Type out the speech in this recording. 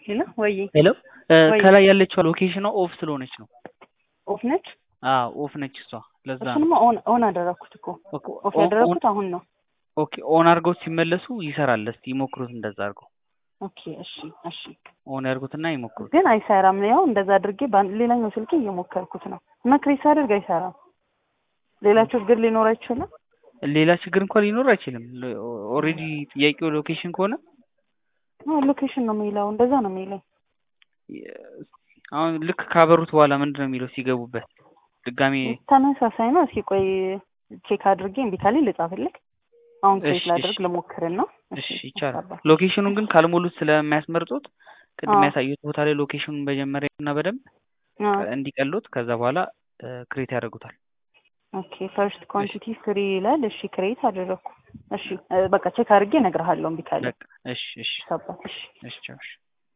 ሄሎ ወይ ሄሎ ወይ ከላይ ያለችው ሎኬሽኗ ኦፍ ስለሆነች ነው። ኦፍ ነች። አዎ ኦፍ ነች እሷ። ለዛ ነው እሱንማ ኦን ኦን አደረኩት እኮ ኦኬ ኦፍ ኦን ያደረኩት አሁን ነው። ኦኬ ኦን አድርገው ሲመለሱ ይሰራል። እስቲ ይሞክሩት እንደዛ አድርገው ኦኬ እሺ እሺ። ኦን ያድርጉትና ይሞክሩት። ግን አይሰራም። ያው እንደዛ አድርጌ በአንድ ሌላኛው ስልኬ እየሞከርኩት ነው እና ክሬስ አድርግ አይሰራም። ሌላ ችግር ሊኖር አይችልም። ሌላ ችግር እንኳን ሊኖር አይችልም። ኦልሬዲ ጥያቄው ሎኬሽን ከሆነ ሎኬሽን ነው የሚለው እንደዛ ነው የሚለኝ። አሁን ልክ ካበሩት በኋላ ምንድን ነው የሚለው ሲገቡበት ድጋሜ ተመሳሳይ ነው። እስኪ ቆይ ቼክ አድርጌ እምቢ ካለኝ ልጻፍልክ። አሁን ክሬት እሺ ላድርግ እሺ ልሞክርና እሺ ይቻላል። አባ ሎኬሽኑን ግን ካልሞሉት ስለሚያስመርጡት ቅድም አዎ ያሳዩት ቦታ ላይ ሎኬሽኑን መጀመሪያ እና በደንብ አዎ እንዲቀሉት ከዛ በኋላ ክሬት ያደርጉታል። ኦኬ ፈርስት እሺ ኳንቲቲ ፍሪ ይላል። እሺ ክሬት አደረግኩ። እሺ እ፣ በቃ ቼክ አድርጌ እነግርሃለሁ እምቢ ካለኝ። በቃ እሺ እሺ ሰባ እሺ እሺ ቻው፣ እሺ